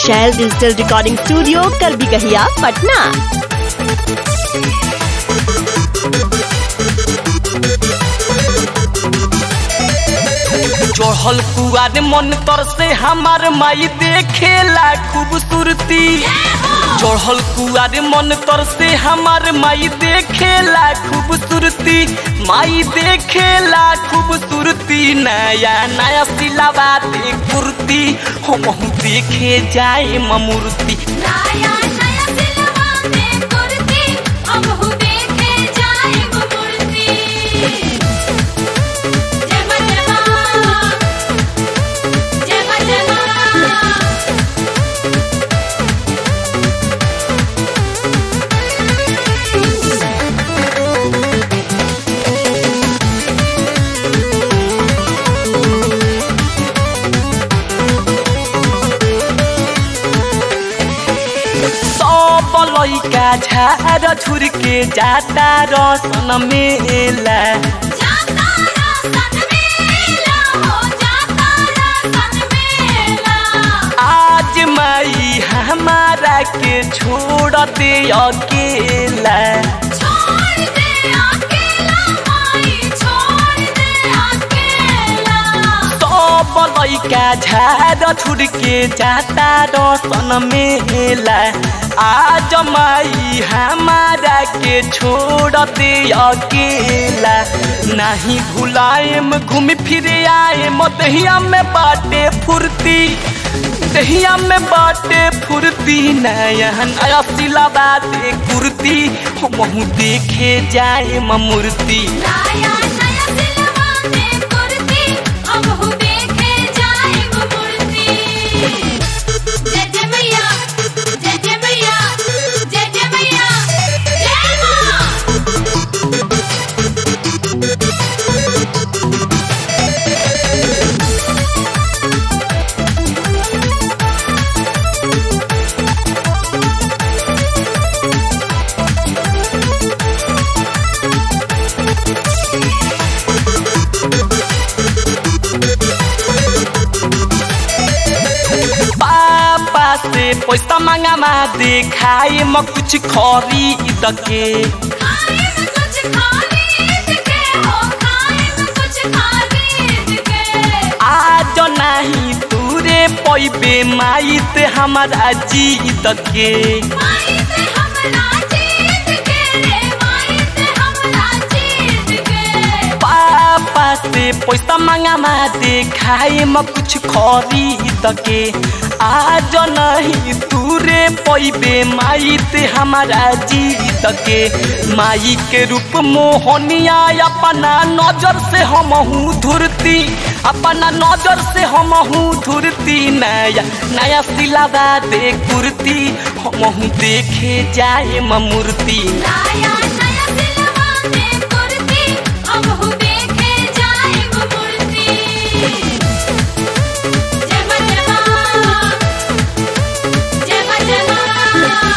शैल digital recording studio कर भी कहिया पटना चढ़ल कुआर मन तर से हमार माई देखेला खूबसूरती चढ़ल कुआर मन तर से हमार माई देखेला खूबसूरती माई देखेला खूबसूरती नया नया सिलावा दे कुर्ती हम देखे जाए ममूर्ति नया नया सिलवा दे कुर्ती अब हु देखे जाए वो मूर्ति जय मां जय मां जय मां जय मां सब लैका झार झुर के जाता रसन मेला जाता रसन मेला हो जाता रसन मेला आज माई हमारा के छोड़ दे अकेला छोड़ दे अकेला माई छोड़ दे अकेला सब लैका झार छुड़ के जाता रसन मेला आज माई हमारा के छोड़ दे अकेला नहीं भुलाएम घूम फिर आए दहिया में बाटे फुर्ती दहिया में बाटे फुर्ती नया नया सिलावा दे कुर्ती हम देखे जाए मूर्ति नया नया सिलवा दे कुर्ती अब हु देखे जाए वो मूर्ति जय जय मैया जय जय मैया जय जय मैया जय मां पापा से पैसा मांगा मा दिखाए म कुछ खरीद के खाए में कुछ खरीद के हो खाए में कुछ खरीद के आज नहीं तूरे पैबे माई ते हमारा जीत के माई से हमरा जीत के रे माई से हमरा जीत के पापा से पैसा मांगा मा दिखाए म कुछ खरीद के आज नहीं तूरे पैबे माई ते हमारा जीत के माई के रूप मोहनिया अपना नजर से हम धुरती अपना नजर से हम धुरती नया नया सिलावा दे कुर्ती हम देखे जाए मूर्ति नया नया सिलवा दे कुर्ती अब हु देखे जाए वो मूर्ति जय मां जय मां जय मां जय मां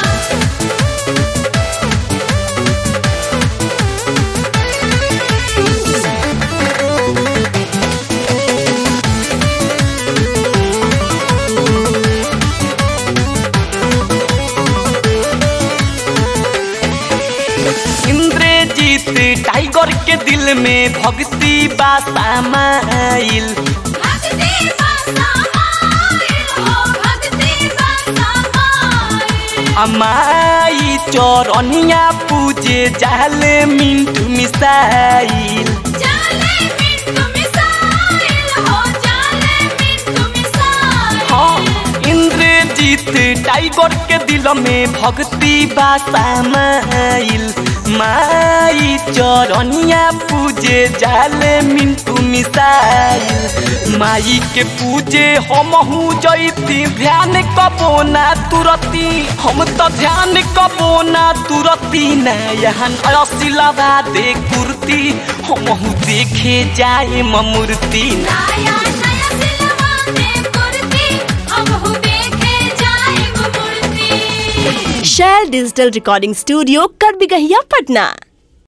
इंद्रजीत टाइगर के दिल में भक्ति बा समाइल भक्ति बसा माइल हो भक्ति बसा माइल अमाई चौरनिया पूजे जाले मिंटू मिसाइल जाले मिंटू मिसाइल हो जाले मिंटू मिसाइल हाँ इंद्रजीत टाइगर के दिल में भक्ति बा समाइल माई चौरनिया पूजे जाले मिंटू मिसाइल माई के पूजे हम जैती ध्यान कबो ना तुरती हम तो ध्यान कबो ना तुरती नयन असिलावा दे कुर्ती हम देखे जाए मूर्ति नया नया सिलवा दे कुर्ती अब हु देखे जाए वो मूर्ति शैल डिजिटल रिकॉर्डिंग स्टूडियो कर भी कहिया पटना